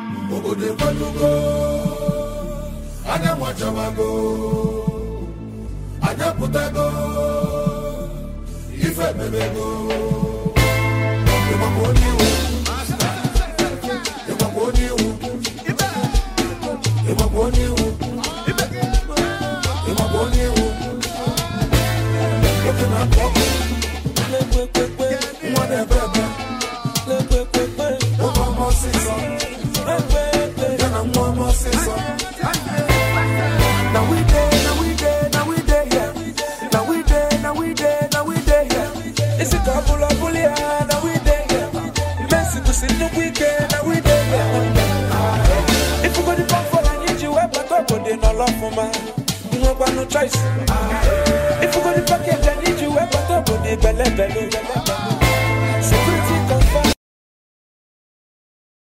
obodo ekwelugo anya nwachawago anya pụtago ife mebego ịgbakwa onye iwu ịgbakwa onye iwu ịgbakwa onye iwu ịgbakwa onye iwu oke na-akụ ọkụ nwa na-ebe ebe nwoke ọma ọsịsọ ya na nwa ọma ọsịsọ Now we dey, now we dey, now we dey here. Now we dey, now we dey, now we dey here. Isi ka bula buli ya, now we dey here. Messi to see no weekend, now we dey here. If you go the pump for the need you, but up on the no love for man. You no got no choice.